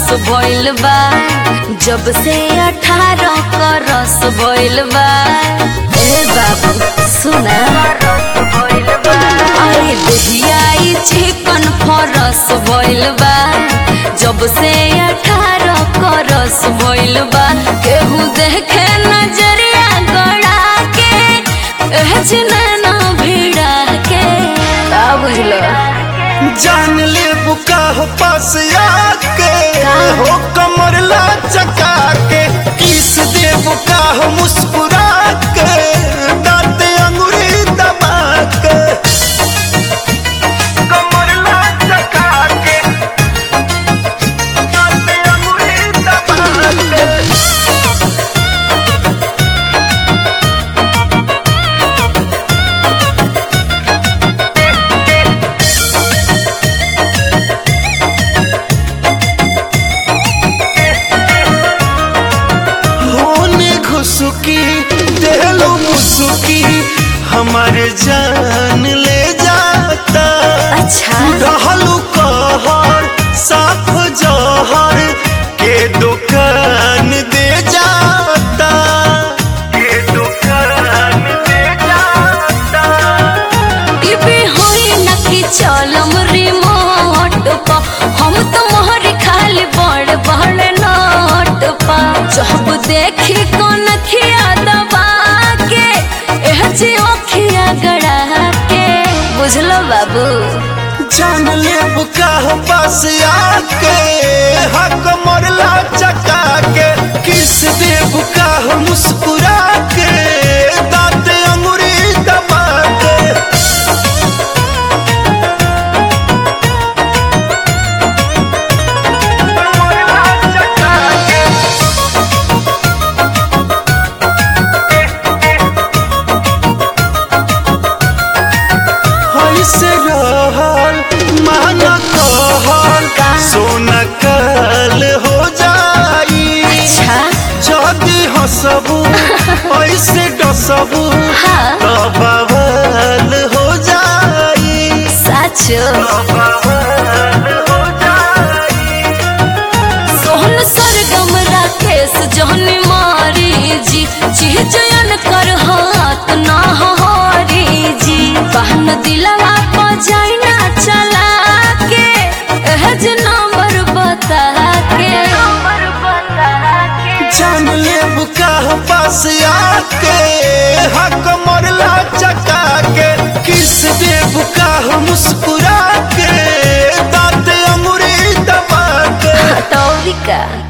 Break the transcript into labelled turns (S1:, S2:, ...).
S1: भइल बा जब से अठारह क रस भइल बा ए बाबू सुना अरे दहियाई चिकन फरस भइल बा जब से अठारह क रस भइल बा केहू देखे नजरिया गड़ा के एह जिनैना भिड़ा के का बुझलो
S2: जान ले बुका हो पास आके हो कमर ला चका के किस दे बुका हो मुस्कुरा के दांत अंगूरी दबा के कमर ला चका के दांत अंगूरी दबा के होने घुसुकी देलो मुसुकी हमारे जान ले जाता
S1: अच्छा
S2: रहलू कहर साफ जहर के दुकान दे जाता के दुकान दे जाता
S1: टीवी होई न कि चलम रिमोट पा हम तो मोहर खाली बड़ बड़ नोट पा जब देखी कौन खिया दबा के एह जी ओखिया गड़ा के बुझलो बाबू
S2: जान ले बुका हो पास आके हक मोरला चका के किस दे बुका हो मुस्कुरा के दांत अंगूरी दबा के मोरला चका के ऐसे रहल माना कहल सोना कल हो जाई
S1: अच्छा
S2: जदि हसबू ऐसे डसबू
S1: हाँ।
S2: तो बवाल हो जाई
S1: साचो
S2: बवाल हो जाई
S1: सोहन सरगम राकेश जहनी मारी जी चीजन कर हाथ ना हरी जी बहन दिलवा को जाइना चला के एहज नंबर बता के
S2: जान ले बुका हो पास आके हक मोरला चका के किस दे बुका हो मुस्कुरा के दांत अंगूरी दबा के
S1: तौरिका